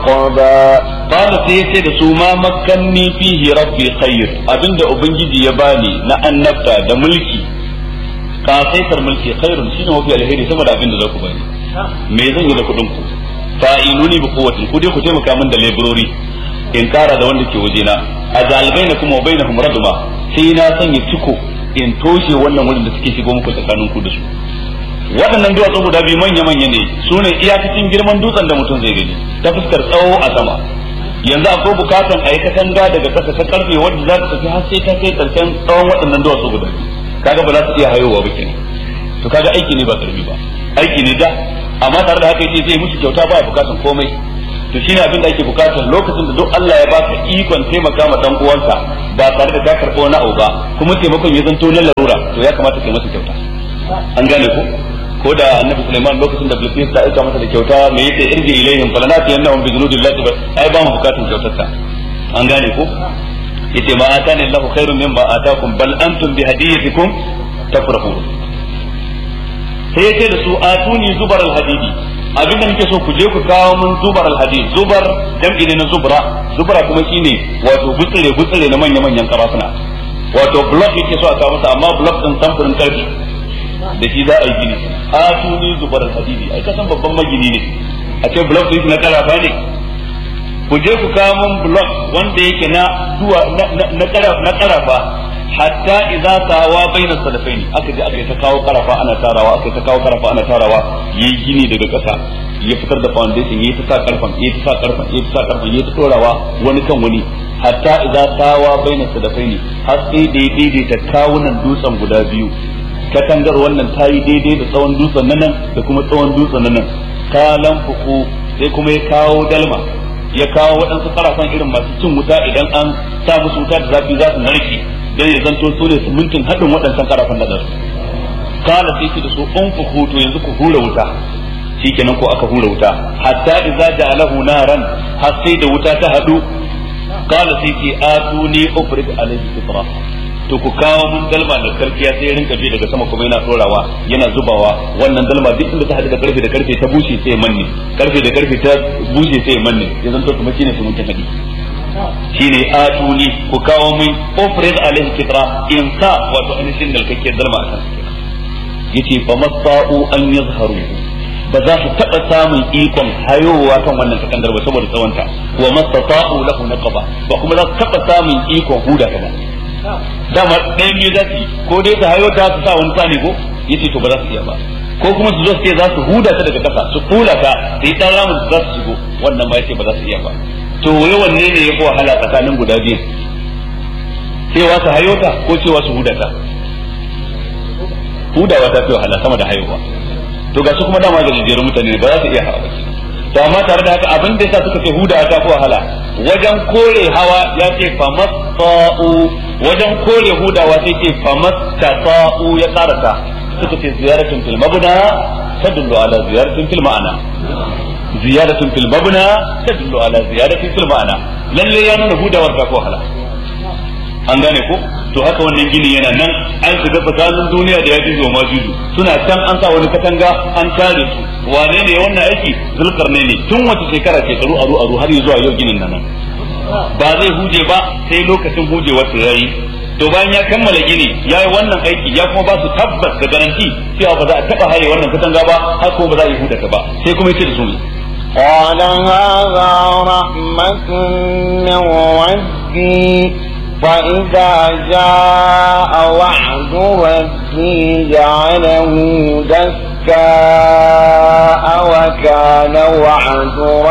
رقبا qala sai yace da su ma makkanni fihi rabbi khair abinda ubangiji ya bani na annabta da mulki kasaitar mulki khairun shine mafi alheri saboda abinda za ku bani me zan yi da kuɗin ku fa'inuni bi quwwatin ku dai ku taimaka min da laborori in kara da wanda ke wajena a zalibaina kuma bainahum raduma sai na sanya ciko in toshe wannan wurin da suke shigo muku tsakanin ku da su waɗannan duwatsu guda biyu manya-manya ne su ne iyakacin girman dutsen da mutum zai gani ta fuskar tsawo a sama yanzu akwai bukatan a yi katanga daga ƙasa ta karfe wadda za ta tafi har sai ta kai ƙarshen tsawon waɗannan duwatsu guda biyu kaga ba za su iya hayowa ba kenan to kaga aiki ne ba karbi ba aiki ne da amma tare da haka yace zai musu kyauta ba bukatan komai to shine abin da ake bukata lokacin da duk Allah ya baka ikon taimaka ma dan uwanka ba tare da ka karɓo wani abu ba kuma taimakon ya zanto na larura to ya kamata kai masa kyauta an gane ko ko da annabi Sulaiman lokacin da Bilqis ta aika masa da kyauta me yake irji ilaihim falanati annahum bi junudi llahi ai ba mu bukatun kyautar ta an gane ko yace ma atani Allahu khairun mimma atakum bal antum bi hadiyatikum tafrahun sai yace da su atuni zubar alhadidi abin da nake so ku je ku kawo mun zubar alhadid zubar jam'i ne na zubra zubra kuma shine wato gutsire gutsire na manya manyan karafuna wato block yake so a kawo masa amma block din samfurin karfi da shi za a yi gini atuni zubar alhadidi ai kasan babban magini ne a ce block din na karafa ne ku je ku kawo mun block wanda yake na duwa na karafa hatta idza tawa baina salafaini aka je aka yi ta kawo karafa ana tarawa aka yi ta kawo karafa ana tarawa yayi gini daga ƙasa ya fitar da foundation yayi ta sa karfan yayi ta sa karfan yayi ta sa karfan yayi ta dorawa wani kan wani hatta idza tawa baina salafaini har sai daidai ta kawunan dutsen guda biyu katangar wannan ta yi daidai da tsawon dutsen nan da kuma tsawon dutsen nan kalan fuku sai kuma ya kawo dalma ya kawo waɗansu karafan irin masu cin wuta idan an sa musu wuta da zafi za su narke dan ya zanto su ne simintin haɗin waɗansan karafan da su kala sai ki da su an ku hutu yanzu ku hura wuta shikenan ko aka hura wuta hatta idza ja'alahu naran har sai da wuta ta haɗu kala sai ki atuni ufrid alayhi fitra to ku kawo mun dalma da karfiya sai ya rinka bi daga sama kuma yana tsorawa yana zubawa wannan dalma duk inda ta haɗu da karfe da karfe ta bushe sai manne karfe da karfe ta bushe sai manne ya zanto kuma shine simintin haɗi shine atuni ku kawo min ofrid alaihi kitra in sa wato ainihin dalkake dalma a kansa yace fa masa'u an yazharu ba za su taɓa samun ikon hayowa kan wannan takandar ba saboda tsawonta wa mastata'u lahu naqaba ba kuma za su taɓa samun ikon huda ta ba dama ɗayan biyu za su yi ko dai ta hayo ta su sa wani tsani ko yace to ba za su iya ba ko kuma su zo su ce za su huda ta daga ƙasa su kula ta su yi ɗan ramin za su shigo wannan ba yace ba za su iya ba to wai wanne ne ya fi wahala tsakanin guda biyu cewa su hayo ta ko cewa su huda ta hudawa ta fi wahala sama da hayowa to ga su kuma dama da jijiyar mutane ba za su iya hawa ba to amma tare da haka abin da yasa suka ce hudawa ta fi wahala wajen kore hawa ya ce famasta'u wajen kore hudawa sai ce famastata'u ya karata suka ce ziyaratun fil mabna tadullu ala ziyaratin fil ma'ana ziyaratun fil mabna tadullu ala ziyaratin fil ma'ana lalle ya nuna hudawar ta ko wahala an gane ko to haka wannan gini yana nan an shiga tsakanin duniya da yaji zo majuju suna can an sa wani katanga an tare su wane ne wannan aiki zulkarne ne tun wata shekara shekaru aru aru har zuwa yau ginin nan ba zai huje ba sai lokacin hujewar su yayi to bayan ya kammala gini ya yi wannan aiki ya kuma ba su tabbas da garanti cewa ba za a taba haye wannan katanga ba har ko ba za a yi hudata ba sai kuma yace da su ne قال هذا رحمة من ربي فإذا جاء وعد ربي جعله دكاء وكان وعد